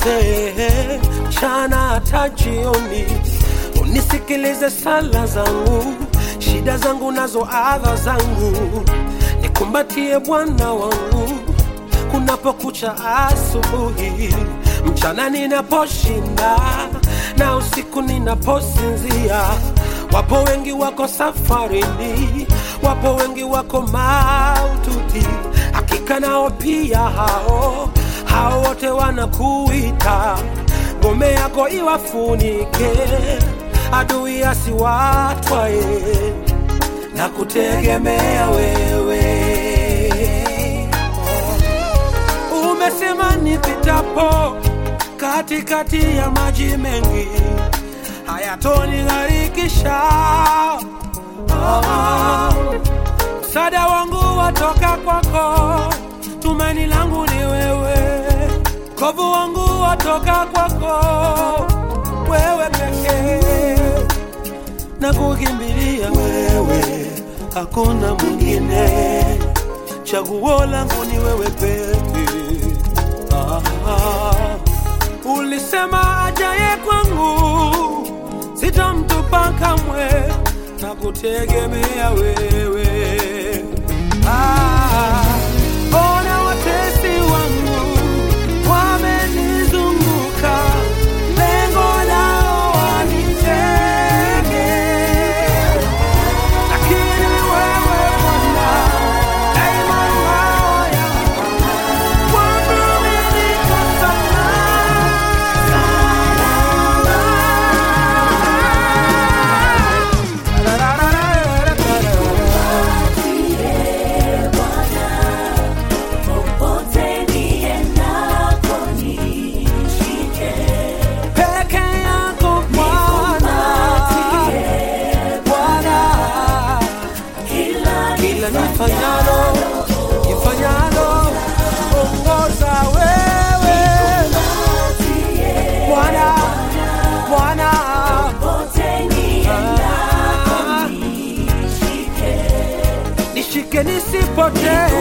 zote, mchana hata jioni, unisikilize sala zangu, shida zangu nazo adha zangu, nikumbatie Bwana wangu kunapokucha asubuhi, mchana ninaposhinda na usiku ninaposinzia. Wapo wengi wako safarini, wapo wengi wako maututi, hakika nao pia hao hao wote wanakuita, ngome yako iwafunike, adui asiwatwaye na kutegemea wewe. Umesema nipitapo katikati ya maji mengi hayatonigharikisha. Ah, Msaada wangu watoka kwako, tumaini langu ni wewe, kovu wangu watoka kwako, wewe pekee na kukimbilia wewe, hakuna mwingine, chaguo langu ni wewe pekee. Ah, ulisema ajaye kwangu sitamtupa kamwe, na kutegemea wewe. Ah, ona watesi wangu wamenizunguka, lengo lao wanitege lakini wewe Bwana daima ngao yangu, kwangu mimi niko salama. Popote niendako nishike, Peke yako Bwana, Bwana, kila kila nifanyalo, nifanyalo, ongoza wewe Bwana, Bwana, popote niendako ah, nishike, nishike nisipotee